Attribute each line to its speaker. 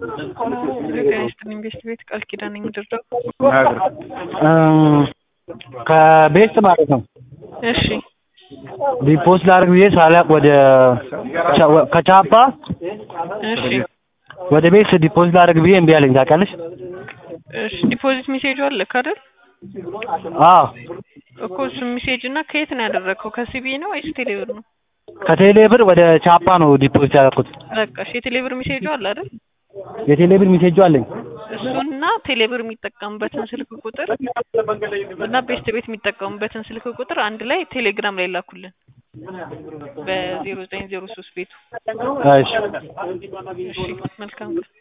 Speaker 1: ጤና ይስጥልኝ ቤስት ቤት ቃል ኪዳን ነኝ ምድርዳው
Speaker 2: ከቤስት ማለት ነው።
Speaker 1: እሺ
Speaker 2: ዲፖስ ላደርግ ብዬ ሳላቅ ወደ ከቻፓ
Speaker 1: እሺ
Speaker 2: ወደ ቤት ዲፖዚት ላደርግ ብዬ እምቢ አለኝ ታውቂያለሽ?
Speaker 1: እሺ ዲፖዚት ሜሴጁ አለክ አይደል?
Speaker 2: አዎ
Speaker 1: እኮ እሱ ሜሴጅ እና ከየት ነው ያደረግከው? ከሲቢ ነው ወይስ ቴሌብር ነው?
Speaker 2: ከቴሌ ብር ወደ ቻፓ ነው ዲፖዚት ያደረኩት።
Speaker 1: በቃ እሺ የቴሌብር ሜሴጁ አለ አይደል?
Speaker 2: የቴሌ ብር ሜሴጁ አለኝ።
Speaker 1: እሱና ቴሌብር የሚጠቀሙበትን ስልክ ቁጥር እና ቤስት ቤት የሚጠቀሙበትን ስልክ ቁጥር አንድ ላይ ቴሌግራም ላይ ላኩልን በዜሮ ዘጠኝ ዜሮ ሶስት ቤቱ።
Speaker 2: እሺ
Speaker 1: እሺ መልካም